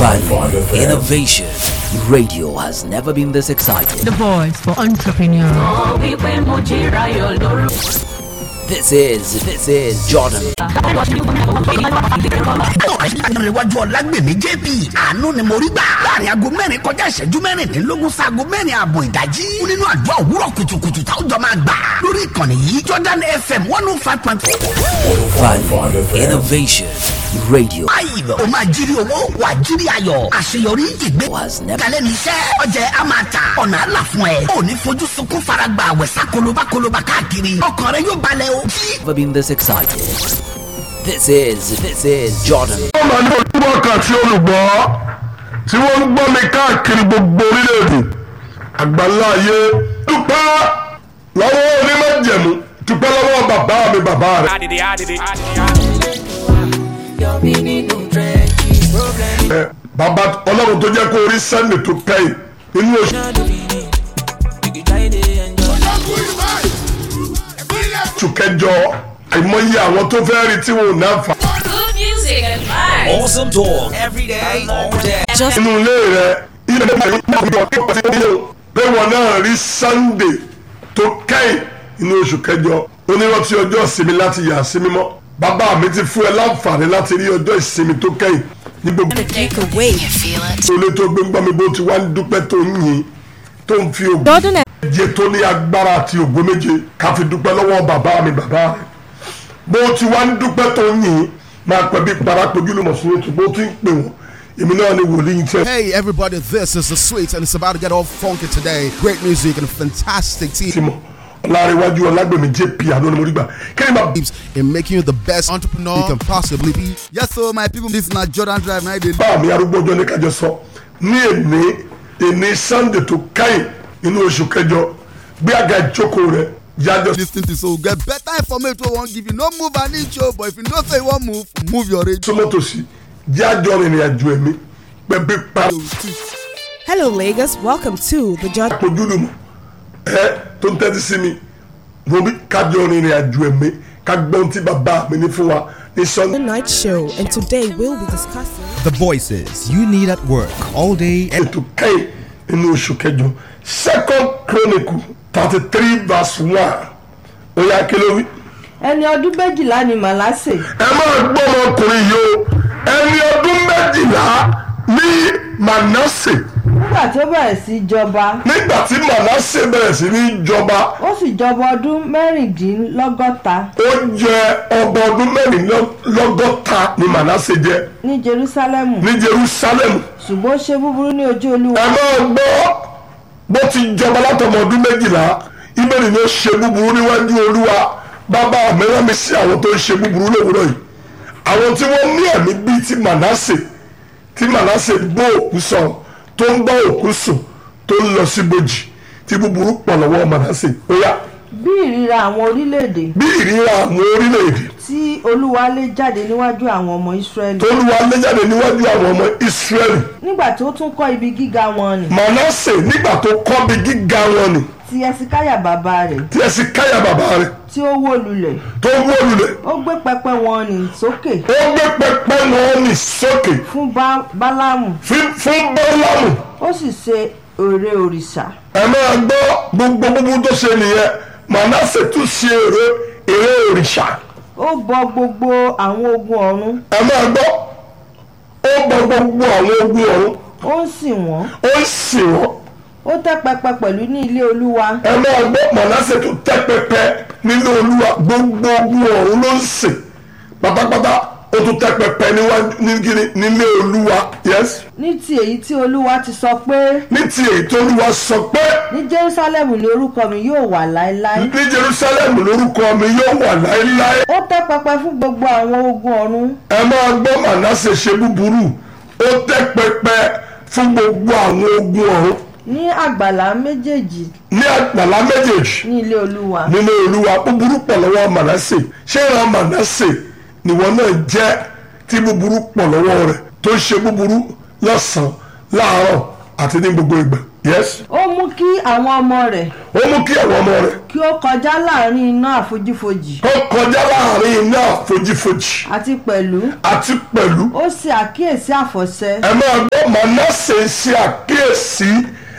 Value, innovation. Radio has never been this excited. The voice for entrepreneurs. wípé mo jíra yọ lóru. This is, this is Jordan. ìrìnwájú ọ̀làgbèmí jp àánú ni mo rí gbà láàrin aago mẹ́rin kọjá ìṣẹ́jú mẹ́rìndínlógún sáago mẹ́rin ààbọ̀ ìdájí nínú àdúrà òwúrọ̀ kùtùkùtù táwọn jọ máa gbà lórí ìkànnì yìí jordan fm one oh five point four. Value, innovation. Radio ayọ̀ o máa jírí owó wà jírí ayọ̀ àṣeyọrí ìgbé has never kalẹ̀ ní iṣẹ́ ọjà a máa ta ọ̀nà àlà fún ẹ ò ní fojú sunkún faragba àwẹ̀sà kolobakoloba káàkiri ọkàn rẹ yóò balẹ̀ o jí been this excited. This is, this is Jordan. ó máa ní ojúmọ́ kan tí olùgbọ́ tí wọ́n ń gbọ́ mi káàkiri gbogbo orílẹ̀-èdè àgbáńlá ayé dúpẹ́ lọ́wọ́ onímọ̀jẹ̀mú dúpẹ́ lọ́wọ́ bàbá mi bàbá rẹ̀. ẹ bàbá ọlọ́run tó jẹ́ kó orí sẹ́ni tó kẹ́yìn nínú oṣù. oṣù kẹjọ àìmọye àwọn tó fẹ́ rí tí wọn ò náà fà. good music and vibes. Awesome talk every day, all day. inú ilé rẹ ilé rẹ máa ń gbọ́ pé pàṣẹ nílé o pé wọn náà rí sunday tó kẹ́yìn inú oṣù kẹjọ onírọ́tí ọjọ́ ìsinmi láti yà sí mímọ́ bàbá mi ti fún ẹ láǹfààní láti rí ọjọ́ ìsinmi tó kẹ́yìn ní gbogbo olè tó gbé ń gbọ́ mi bó ti wá ń dúpẹ́ tó ń yìn tó ń fi ògùn jẹ tó ní agbára àti ògbó méje ká fi dúpẹ́ lọ́wọ́ bàbá mi bàbá rẹ̀ bó ti wá ń dúpẹ́ tó ń yìn máa pẹ́ bí parapojú lùmọ̀ sí ètò bó ti ń pè wọ́n èmi náà ni wòlíì tẹ́. Hey everybody, this is the sweet and it's about to get all funky today. Great music and a fantastic team ti mọ̀ ọ̀làríwájú ọ̀làgbèmí jp àná ni mo rí gbà kí ni bàbá in making you the best entrepreneur you can possibly be. Yes, so my people, this is not Jordan Drive. Now they bá mi arúgbó ọjọ́ ní kájọ sọ ní èní èní sunday tó káyìn nínú oṣù kẹjọ gbé àga ìjókòó rẹ yájọ listen to so get better information wey wan give you. No move an inch o, but if you know say you wan move, move your radio. sọmọtòsí yájọ rìnrìn àjò ẹ̀mí pẹ̀bí pa Hello, Lagos. Welcome to the Jordan. ojúlùmọ̀ ẹ tó ń tẹ́tí sí mi mo bí kájọ rìnrìn àjò ẹ̀mí ká gbọ́n tí bàbá mi ní fún wa ní sunday Night Show, and today we'll be discussing. The voices you need at work all day and ètò kẹ́yìn nínú oṣù kẹjọ second chronicle thirty three verse one ó yá kí ló wí. ẹni ọdún méjìlá ni màlásè ẹ máa gbọ́ ọmọkùnrin yìí o ẹni ọdún méjìlá ní manasse nígbà tó bẹ̀rẹ̀ sí í jọba nígbà tí manasse bẹ̀rẹ̀ sí ní jọba ó sì jọba ọdún mẹ́rìndínlọ́gọ́ta ó jẹ ọba ọdún mẹ́rìnlọ́gọ́ta ni manasse jẹ ní jerúsálẹ́mù ní jerusalem ṣùgbọ́n ó ṣe búburú ní ojú olúwa ẹ máa gbọ́ bó ti jọba látọmọ ọdún méjìlá ibẹ̀rẹ̀ ni ó ṣe búburú níwájú olúwa bàbá mi rán mi sí àwọn tó ń ṣe búburú lówùúrọ̀ yìí àwọn tí wọ́n ní ẹ̀mí bíi ti manasse tí manasse bó òkú sọ̀rọ̀ tó ń bá òkú sùn tó ń lọ sí bojì tí búburú pọ̀ lọ́wọ́ manasse ó yá bí ìríra àwọn orílẹ̀-èdè bí ìríra àwọn orílẹ̀-èdè tí olúwa lé jáde níwájú àwọn ọmọ ìsírẹ́lì tó ń wá léjáde níwájú àwọn ọmọ israẹli nígbà tí ó tún kọ́ ibi gíga wọn nì manasse nígbà tó kọ́ bí gíga wọn ni ti ẹsikáyà bàbá rẹ̀ tí ẹ sì káyà bàbá rẹ̀ tí ó wó lulẹ̀ tó wó lulẹ̀ ó gbé pẹpẹ wọn nì sókè ó gbé pẹpẹ wọn ní sókè fún Bá- bálámù fí- fún bọ́lámù ó sì ṣe ère òrìṣà ẹ máa gbọ́ gbogbo gbogbo tó ṣe nìyẹn manasse tún ṣe èrè èrè òrìṣà ó bọ gbogbo àwọn ogun ọ̀run ẹ máa gbọ́ ó bọ gbogbo àwọn ogun ọ̀run ó ń sìn wọ́n ó ń sìn wọ́n ó tẹ́ pẹpẹ pẹ̀lú ní ilé olúwa ẹ máa gbọ́ manasse tún tẹ́ pẹpẹ nínú olúwa gbogbo ogun ọ̀run ló ń sìn pátápátá ó tún tẹ́ pẹpẹ níwájú nígiri nílé olúwa yes ní ti èyí tí olúwa ti sọ pé ní ti èyí tó olúwa sọ pé ní jerusalem ni orúkọ mi yóò wà láéláé ní jerusalem lórúkọ mi yóò wà láéláé ó tẹ́ pẹpẹ fún gbogbo àwọn ogun ọ̀run ẹ máa gbọ́ manasse ṣe búburú ó tẹ́ pẹpẹ fún gbogbo àwọn ogun ọ̀run ní àgbàlá méjèèjì ní àgbàlá méjèèjì ní ilé olúwa nínú olúwa búburú pọ̀ lọ́wọ́ manasse ṣé ìran manasse nìwọ náà jẹ́ tí búburú pọ̀ lọ́wọ́ rẹ̀ tó ń ṣe búburú lọ́sàn-án láàárọ̀ àti ní gbogbo ìgbà yes ó mú kí àwọn ọmọ rẹ̀ ó mú kí àwọn ọmọ rẹ̀ kí ó kọjá láàrin iná àfojífojì kó kọjá láàrin iná àfojífojì àti pẹ̀lú àti pẹ̀lú ó sì àkíyèsí àfọ̀ṣẹ ẹ máa gbọ́ manasse ṣe àkíyèsí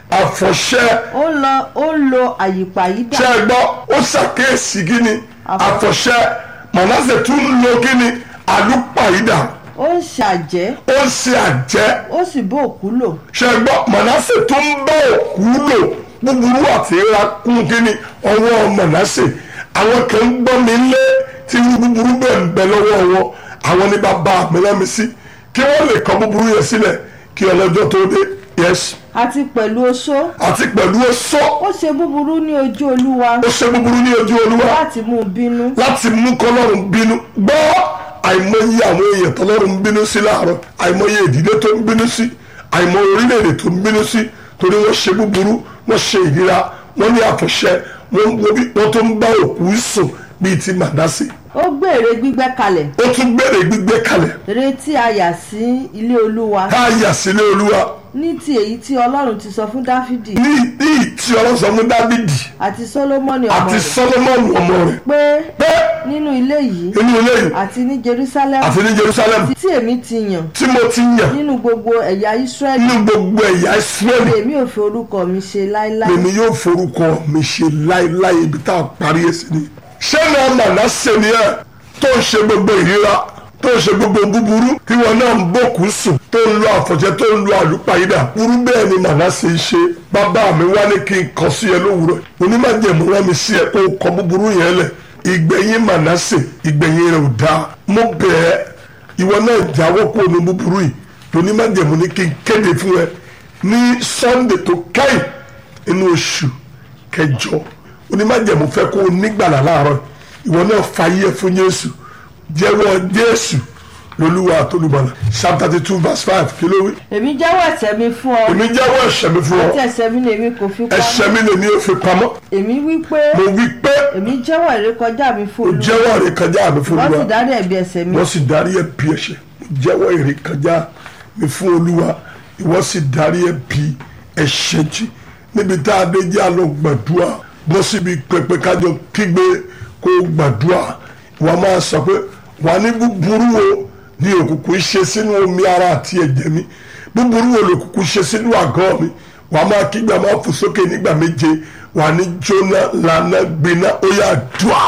àfọ̀ṣẹ ó ń lọ ó ń lo àyípàyídà ṣe é gbọ́ ó ṣàkíyèsí kíni àfọ̀ṣẹ manasse tún ń lo kíni àlùpàyídà ó ń ṣàjẹ́ ó ń ṣe àjẹ́ ó sì bó òkú lò ṣe é gbọ́ manasse tún ń bá òkú lò búburú àti ìra kún kíni ọwọ́ manasse àwọn kan ń gbọ́ mi lé tí búburú bẹ́ẹ̀ ń bẹ lọ́wọ́ wọn àwọn ní bàbá mi lẹ́mi sí kí wọ́n lè kọ́ búburú yẹn sílẹ̀ kí ọlọ́jọ́ tó dé yes àti pẹ̀lú oṣó àti pẹ̀lú oṣó ó ṣe búburú ní ojú olúwa ó ṣe búburú ní ojú olúwa láti mú un bínú láti mú kọlọ́run bínú gbọ́ àìmọye àwọn èèyàn tọlọ́run ń bínú sí láàárọ̀ àìmọye ìdílé tó ń bínú sí àìmọye orílẹ̀-èdè tó ń bínú sí torí wọ́n ṣe búburú wọ́n ṣe ìríra wọ́n ní àfọ̀ṣẹ wọ́n wo bí- wọ́n tó ń bá òkú sùn bíi ti màdásì ó gbèrè gbígbẹ́ kalẹ̀ ó tún gbèrè gbígbé kalẹ̀ retí àyà sí ilé olúwa ká yà sílé olúwa ní ti èyí tí ọlọ́run ti sọ fún dáfídì ní ní ìtì ọlọ́sọ fún dávidi àti sólómọ́nì ọmọ àti rẹ̀ sọlọmọnù ọmọ rẹ̀ pé pé nínú ilé yìí inú ilé yìí àti ní jerusalem àti ní jerusalem tí èmi ti yàn tí mo ti yàn nínú gbogbo ẹ̀yà israẹli nínú gbogbo ẹ̀yà israẹli èmi ò fi orúkọ mi ṣe láéláé lèmi yóò forúkọ mi ṣe láéláé ibi tá a parí ẹ̀ sí ni. ṣé náà màná ṣe ni ẹ tó ń ṣe gbogbo ìríra tó ń ṣe gbogbo búburú tí wọn náà ń bòkú sùn tó ń lo àfọ̀jẹ́ tó ń lo àlùpàyídà burú bẹ́ẹ̀ ni màná ṣe ń ṣe bàbá mi wá ní kí n kọ sí ẹ lówùrọ̀ onímọ̀jẹ̀mú rán mi sí ẹ kó o kọ búburú yẹn lẹ̀ ìgbẹ̀yìn màná ṣe ìgbẹ̀yìn rẹ̀ ò dáa mo bẹ̀ ẹ́ ìwọ náà jáwọ́ kó o ní búburú yìí onímọ̀jẹ̀mú ní kí n kéde fún ẹ ní sunday tó kẹ́yìn inú oṣù kẹjọ onímájẹ̀mú fẹ́ kó o nígbàlà láàárọ̀ ìwọ náà fàyè fún jésù jẹ́wọ́ jésù lolúwa àtolúbọ̀là psalm thirty two verse five kí ló wí. èmi jẹ́wọ́ ẹ̀ṣẹ̀ mi fún ọ èmi jẹ́wọ́ ẹ̀ṣẹ̀ mi fún ọ àti ẹ̀ṣẹ̀ mi lèmi kò fi ẹ̀ṣẹ̀ pamọ́ mi lèmi ò fi pamọ́ èmi wí pé mo wí pé èmi jẹ́wọ́ ìrékọjá mi fún o olúwa jẹ́wọ́ ìrékọjá mi fún wọ́n sì olúwa dárí ẹ̀bi ẹ̀ṣẹ̀ mi wọ́n sì darí ẹ̀bi ẹ̀ṣẹ̀ mo jẹ́wọ́ ìrékọjá mi fún olúwa ìwọ́n sì darí ẹ̀bi ẹ̀ṣẹ̀ jì níbi tá a dé jẹ́ àlọ́ gbàdúrà bọ́ síbi pẹpẹ kájọ kígbe kó gbàdúrà wọ́n máa sọ pé wà ní búburú wo ní òkùnkùn ṣe sínú omi ara àti ẹ̀jẹ̀ mi búburú wo lòkùnkùn ṣe sínú àgọ́ mi wà máa kígbe máa fò sókè nígbà méje wà ní jóná lànà gbiná ó yà dùà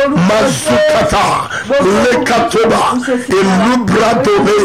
mazukata lekatoba ìlú bradole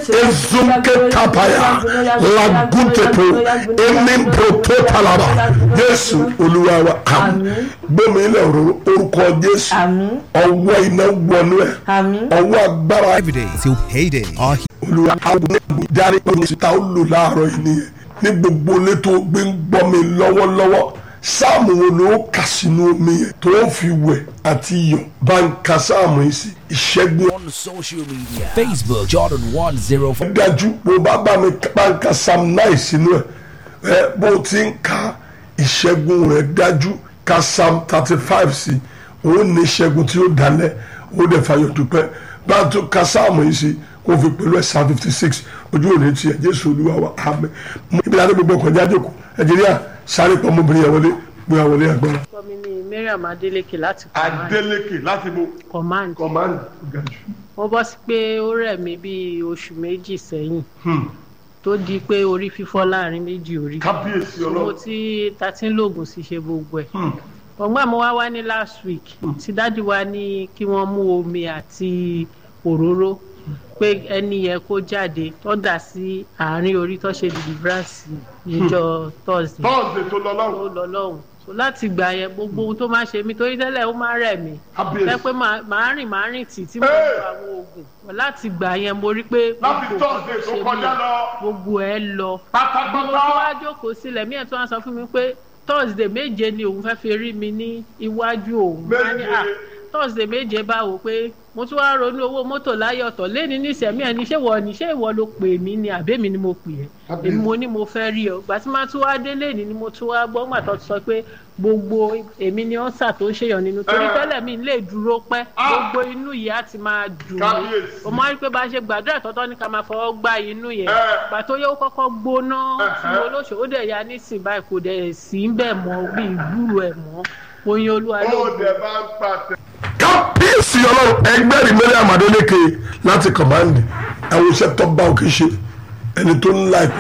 ezunketapaya lagutepo enimprototalaba jésù olúwa wa àmín gbẹmí ilẹ̀ òróró orúkọ jésù àmín ọwọ́ iná wọnú ẹ̀ àmín ọwọ́ agbára Every day till payday. Our olùwà àwọn darí pẹ̀lú ìta ó lò láàárọ̀ yìí nìyẹn ní gbogbo ilé tó gbé ń gbọ́ mi lọ́wọ́lọ́wọ́ sáàmù wo ló kà sínú omi yẹn tó ń fi wẹ̀ àti iyọ̀ bá ń ka sáàmù yìí sí ìṣẹ́gun On social media Facebook Jordan 105. dájú bó bá bá mi bá ń ka psalm nine sínú ẹ̀ ẹ bó ti ń ka ìṣẹ́gun rẹ̀ dájú ka psalm thirty five sí òun ní ìṣẹ́gun tí ó dalẹ̀ ó dẹ̀ fàyọ̀ dúpẹ́ bá a tún ka sáàmù yìí sí kó fi pẹ̀lú ẹ̀ psalm fifty six ojú òní tiẹ̀ jésù olúwa wa àmín ibi láti gbogbo ọkọ̀ jáde kù nàìjíríà sáré pọ̀ ọmọbìnrin yẹn wọlé gbéra wọlé agbára. orúkọ mi ni mariam adeleke láti command adélèké láti bo command command gàjú. mo bọ́ sí pé ó rẹ̀ mí bíi oṣù méjì sẹ́yìn tó di pé orí fífọ́ láàrin méjì orí kábíyèsí mo ti ta ti ń lògùn sí ṣe gbogbo ẹ̀ ọgbọ́n mo wá wá ní last week tí dáàdi wa ní kí wọ́n mú omi àti òróró pé ẹni yẹn kó jáde tó dà sí àárín orí tó ṣe deliverance níjọ́ thursday tọ́ọ̀sì tó lọ ó lọ́rùn lọ lọ́hùn so láti gbà yẹn gbogbo ohun tó máa ṣe mí torí tẹ́lẹ̀ ó máa rẹ̀ mí Kábíyèsí. ẹ pé màá màá rìn màá rìn tì tí mo Hey! lo àwọn oògùn But láti gbà yẹn mo rí pé Láti gbogbo nǹkan Thursday tó ṣe mí kọjá lọ. gbogbo ẹ lọ mo pátápátá tó wá jókòó sílẹ̀ mí ẹ̀ tó wá sọ fún mi pé thursday méje ni òun fẹ́ fi rí mi ní iwájú òun Wá ní, Méje. "Ah, thursday méje bá wò pé mo tún wá ronú owó mọ́tò láyé ọ̀tọ̀ lẹ́ni nísẹ̀mí ẹni ṣé wọ ni ṣé ìwọ ló pè mí ni àbẹ́mi ni mo pè ẹ́ èmi mo ní mo fẹ́ rí ọ gbà tí máa tún wá dé lẹ́ni ni mo tún wá gbọ́ gbà tó sọ pé gbogbo èmi ni ọ̀sà tó ń ṣèyàn nínú torí tẹ́lẹ̀ mi lè dúró pẹ́ gbogbo inú yìí á ti máa dùn mí o máa rí pé bá a ṣe gbàdúrà tọ́tọ́ ní ká máa fọwọ́ gbá inú yẹn gbà tó yẹ ó kọ́kọ́ gbóná fún olóṣù ó dẹ̀ ya nísìnyí báyìí kò dẹ̀ sí ń bẹ̀ mọ́ bí ìgbúrò ẹ̀ mọ́ oyin olúwa ló ń bọ̀ kábíyèsí ọlọ́run ẹgbẹ́ rí mẹ́rin àmàdéléke láti kọ̀mándì àwọn iṣẹ́ tó bá òkè ṣe ẹni tó ń la ìpè